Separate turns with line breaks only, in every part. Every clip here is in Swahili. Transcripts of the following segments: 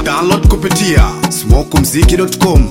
download kupitia smokumziki.com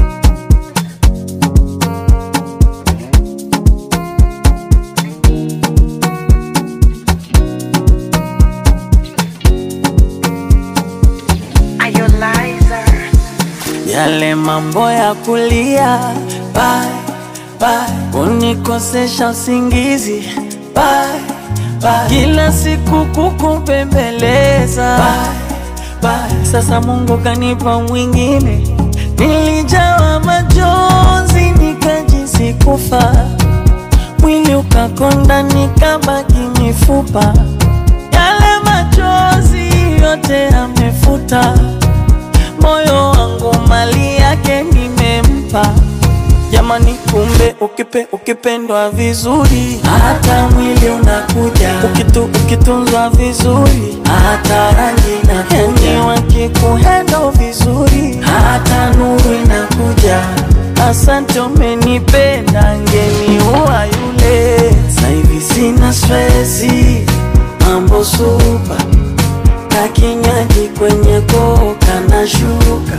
yale mambo ya kulia bye, bye, unikosesha usingizi bye, bye, kila siku kukupembeleza bye, bye, sasa Mungu kanipa mwingine, nilijawa majonzi nikajisi kufa, mwili ukakonda nikabaki mifupa, yale machozi yote amefuta moyo wangu mali yake nimempa. Jamani, kumbe ukipe ukipendwa vizuri, hata mwili unakuja. Ukitu ukitunzwa vizuri, hata rangi inakuja. Yani wakikuhendo vizuri, hata nuru inakuja. Asante, umenipenda, ngeniua yule. Sasa hivi sina stresi, mambo supa kakinywaji kwenye koka na shuka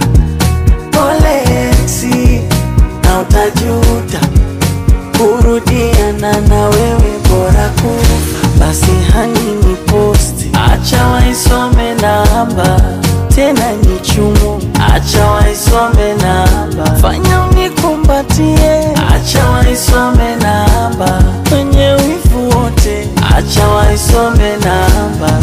polexi na utajuta kurudiana na wewe bora kufa basi hani ni posti acha waisome namba tena ni chumu acha waisome namba fanya unikumbatie acha waisome namba kwenye wivu wote acha waisome namba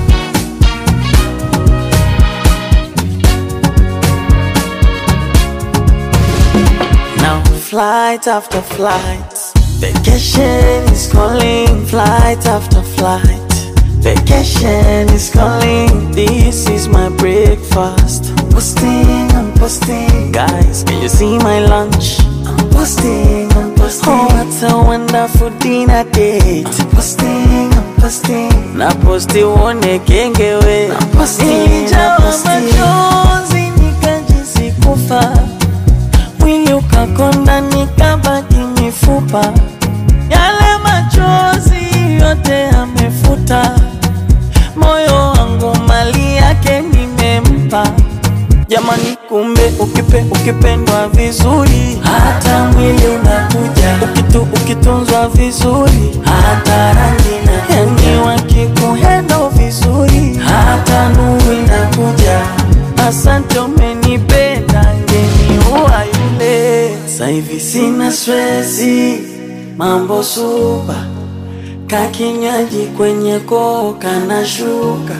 Now flight after flight, vacation is calling. Flight after flight, vacation is calling. This is my breakfast. I'm posting, I'm posting. Guys, can you see my lunch? I'm posting, I'm posting. Oh, what a wonderful dinner date. I'm posting, I'm posting. Na posti uone kengewe. I'm posting, Nilijawa machozi nikajisi kufa mwili ukakonda nikabaki mifupa, yale machozi yote amefuta, moyo wangu mali yake nimempa. Jamani, kumbe ukipe ukipendwa vizuri, hata mwili unakuja. Ukitu ukitunzwa vizuri, hata rangi na yani wakikuhendo vizuri, hata nuru inakuja. Asante, umenipenda, ngeniua yule. Sasa hivi sina stresi, mambo supa, kakinywaji kwenye koka na shuka,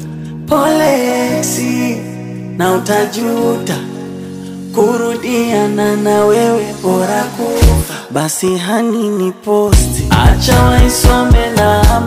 polexi na utajuta kurudiana na wewe bora kufa. Basi hani ni posti, acha waisome na